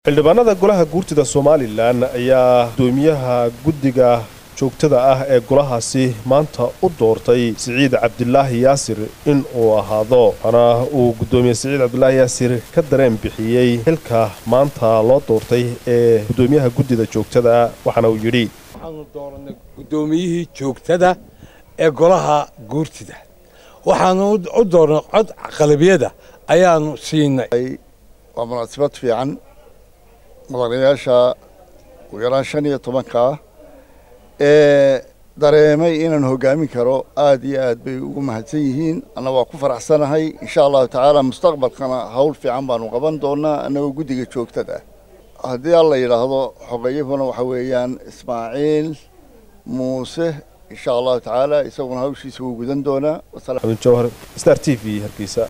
xildhibaanada golaha guurtida somalilan ayaa gudoomiyaha guddiga joogtada ah ee golahaasi maanta u doortay siciid cabdilaahi yaasir in uu ahaado waxaana uu guddoomiye siciid cabdilaahi yaasir ka dareen bixiyey xilka maanta loo doortay ee guddoomiyaha guddida joogtada waxaana uu yidhi waxaanu dooranay guddoomiyihii joogtada ee golaha guurtida waxaanu u doornay cod qalabiyada ayaanu siinay waa munaasabad fiican madaxweynayaasha ugu yaraan shan iyo tobankaa ee dareemay inaan hoggaamin karo aad iyo aad bay ugu mahadsan yihiin anna waa ku faraxsanahay insha allahu tacaala mustaqbalkana hawl fiican baanu qaban doonaa annagoo guddiga joogtada haddii alla yidhaahdo xogayahuna waxa weeyaan ismaaciil muuse insha allahu tacaala isaguna hawshiisa wuu gudan doonaa jawhar star t v hargeysa